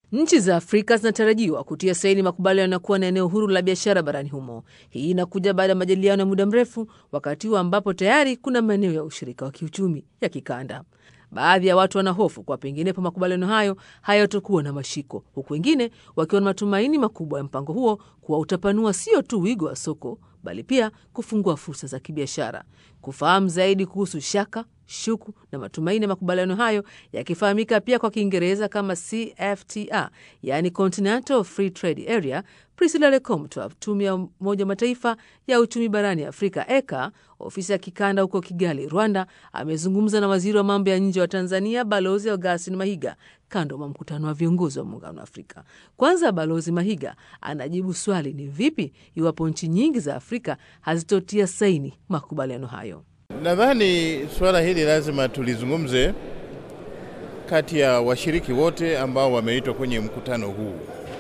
Nchi za Afrika zinatarajiwa kutia saini makubaliano ya kuwa na eneo huru la biashara barani humo. Hii inakuja baada ya majadiliano ya muda mrefu, wakati huu ambapo tayari kuna maeneo ya ushirika wa kiuchumi ya kikanda. Baadhi ya watu wanahofu kwa penginepo makubaliano hayo hayatokuwa na mashiko, huku wengine wakiwa na matumaini makubwa ya mpango huo kuwa utapanua sio tu wigo wa soko bali pia kufungua fursa za kibiashara. Kufahamu zaidi kuhusu shaka, shuku na matumaini ya makubaliano hayo yakifahamika pia kwa Kiingereza kama CFTA, yaani Continental Free Trade Area, Priscilla Lecomte wa Tume ya Umoja wa Mataifa ya uchumi barani Afrika ECA, ofisi ya kikanda huko Kigali, Rwanda, amezungumza na waziri wa mambo ya nje wa Tanzania Balozi Augustin Mahiga kando mwa mkutano wa viongozi wa Muungano wa Afrika. Kwanza Balozi Mahiga anajibu swali ni vipi iwapo nchi nyingi za Afrika hazitotia saini makubaliano hayo. Nadhani suala hili lazima tulizungumze kati ya washiriki wote ambao wameitwa kwenye mkutano huu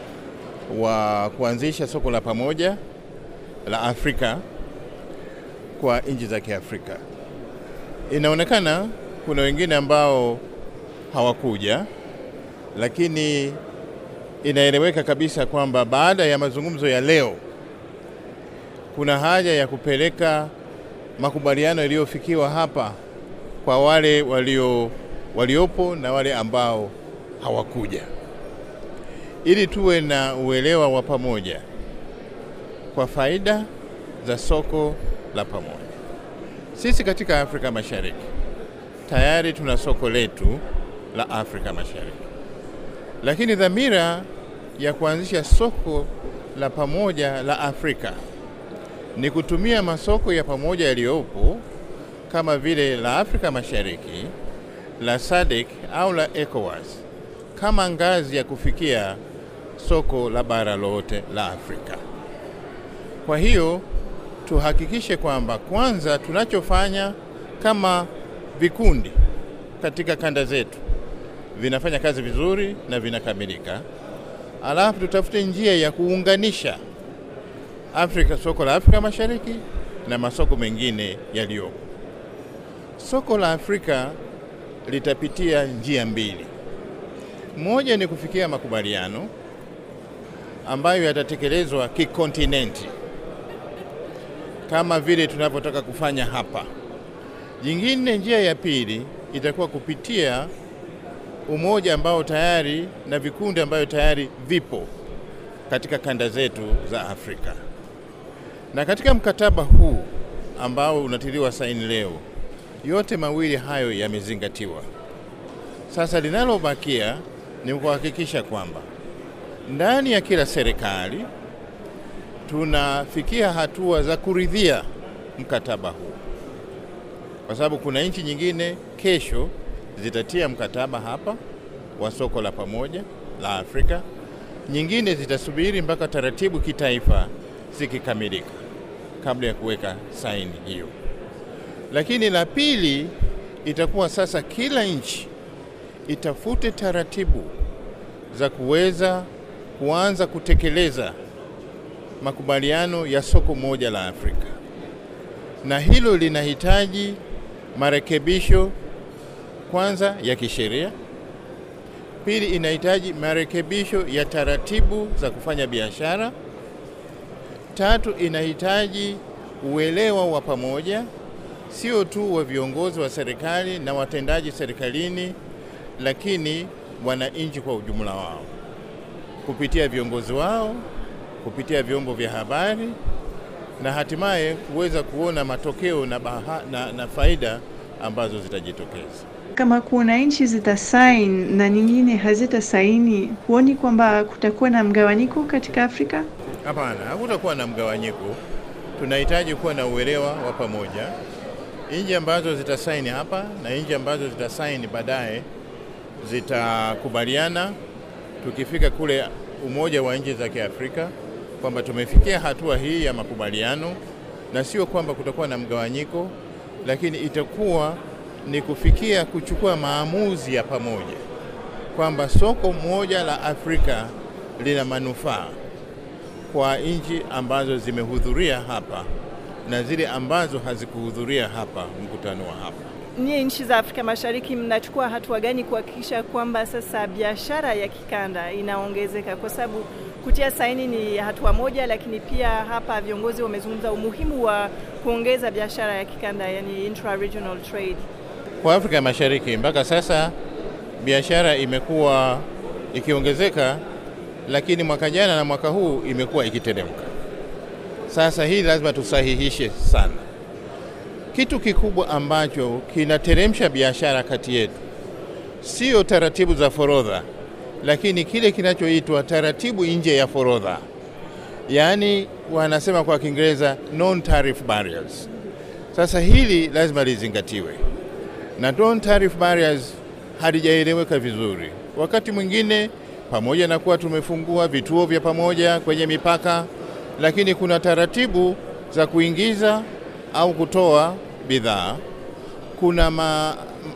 wa kuanzisha soko la pamoja la Afrika kwa nchi za Kiafrika. Inaonekana kuna wengine ambao hawakuja, lakini inaeleweka kabisa kwamba baada ya mazungumzo ya leo kuna haja ya kupeleka makubaliano yaliyofikiwa hapa kwa wale walio waliopo na wale ambao hawakuja, ili tuwe na uelewa wa pamoja kwa faida za soko la pamoja. Sisi katika Afrika Mashariki tayari tuna soko letu la Afrika Mashariki, lakini dhamira ya kuanzisha soko la pamoja la Afrika ni kutumia masoko ya pamoja yaliyopo kama vile la Afrika Mashariki, la SADC au la ECOWAS kama ngazi ya kufikia soko la bara lote la Afrika. Kwa hiyo tuhakikishe kwamba kwanza tunachofanya kama vikundi katika kanda zetu vinafanya kazi vizuri na vinakamilika, alafu tutafute njia ya kuunganisha Afrika, soko la Afrika Mashariki na masoko mengine yaliyopo. Soko la Afrika litapitia njia mbili. Moja ni kufikia makubaliano ambayo yatatekelezwa kikontinenti kama vile tunavyotaka kufanya hapa. Jingine, njia ya pili itakuwa kupitia umoja ambao tayari na vikundi ambayo tayari vipo katika kanda zetu za Afrika. Na katika mkataba huu ambao unatiliwa saini leo, yote mawili hayo yamezingatiwa. Sasa linalobakia ni kuhakikisha kwamba ndani ya kila serikali tunafikia hatua za kuridhia mkataba huu, kwa sababu kuna nchi nyingine kesho zitatia mkataba hapa wa soko la pamoja la Afrika, nyingine zitasubiri mpaka taratibu kitaifa zikikamilika kabla ya kuweka saini hiyo. Lakini la pili itakuwa sasa kila nchi itafute taratibu za kuweza kuanza kutekeleza makubaliano ya soko moja la Afrika, na hilo linahitaji marekebisho kwanza ya kisheria, pili inahitaji marekebisho ya taratibu za kufanya biashara, tatu inahitaji uelewa wa pamoja, sio tu wa viongozi wa serikali na watendaji serikalini, lakini wananchi kwa ujumla wao kupitia viongozi wao, kupitia vyombo vya habari na hatimaye kuweza kuona matokeo na, baha, na, na faida ambazo zitajitokeza. Kama kuna nchi zitasaini na nyingine hazitasaini, huoni kwamba kutakuwa na mgawanyiko katika Afrika? Hapana, hakutakuwa na mgawanyiko. Tunahitaji kuwa na uelewa wa pamoja. Nchi ambazo zitasaini hapa na nchi ambazo zitasaini baadaye zitakubaliana, tukifika kule Umoja wa Nchi za Kiafrika, kwamba tumefikia hatua hii ya makubaliano, na sio kwamba kutakuwa na mgawanyiko, lakini itakuwa ni kufikia kuchukua maamuzi ya pamoja kwamba soko moja la Afrika lina manufaa kwa nchi ambazo zimehudhuria hapa na zile ambazo hazikuhudhuria hapa mkutano wa hapa. nyie nchi za Afrika Mashariki mnachukua hatua gani kuhakikisha kwamba sasa biashara ya kikanda inaongezeka? Kwa sababu kutia saini ni hatua moja, lakini pia hapa viongozi wamezungumza umuhimu wa kuongeza biashara ya kikanda, yani intra-regional trade. Kwa Afrika Mashariki mpaka sasa biashara imekuwa ikiongezeka, lakini mwaka jana na mwaka huu imekuwa ikiteremka. Sasa hii lazima tusahihishe sana. Kitu kikubwa ambacho kinateremsha biashara kati yetu sio taratibu za forodha, lakini kile kinachoitwa taratibu nje ya forodha, yaani wanasema kwa Kiingereza non tariff barriers. Sasa hili lazima lizingatiwe, na non tariff barriers halijaeleweka vizuri. Wakati mwingine, pamoja na kuwa tumefungua vituo vya pamoja kwenye mipaka, lakini kuna taratibu za kuingiza au kutoa bidhaa. Kuna ma,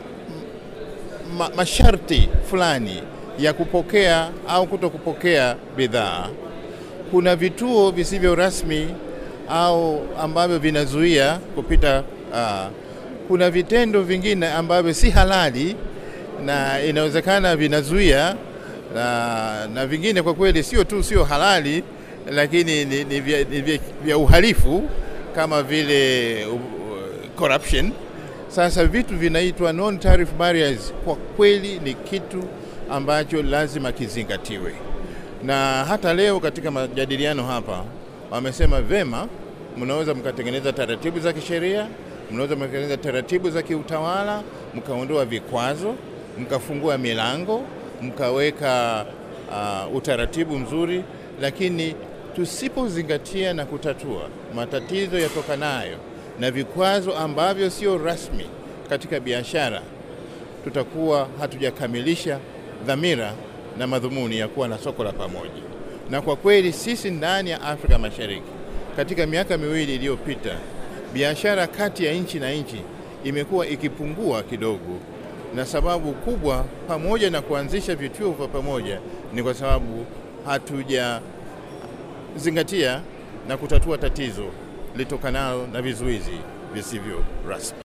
ma, masharti fulani ya kupokea au kuto kupokea bidhaa. Kuna vituo visivyo rasmi au ambavyo vinazuia kupita. Uh, kuna vitendo vingine ambavyo si halali na inawezekana vinazuia na, na vingine kwa kweli sio tu sio halali lakini ni, ni, vya, ni vya, vya uhalifu kama vile uh, corruption. Sasa vitu vinaitwa non tariff barriers, kwa kweli ni kitu ambacho lazima kizingatiwe, na hata leo katika majadiliano hapa wamesema vema, mnaweza mkatengeneza taratibu za kisheria, mnaweza mkatengeneza taratibu za kiutawala, mkaondoa vikwazo, mkafungua milango, mkaweka uh, utaratibu mzuri, lakini tusipozingatia na kutatua matatizo yatokanayo na vikwazo ambavyo sio rasmi katika biashara, tutakuwa hatujakamilisha dhamira na madhumuni ya kuwa na soko la pamoja. Na kwa kweli sisi ndani ya Afrika Mashariki, katika miaka miwili iliyopita, biashara kati ya nchi na nchi imekuwa ikipungua kidogo, na sababu kubwa, pamoja na kuanzisha vituo vya pamoja, ni kwa sababu hatuja zingatia na kutatua tatizo litokanalo na vizuizi visivyo rasmi.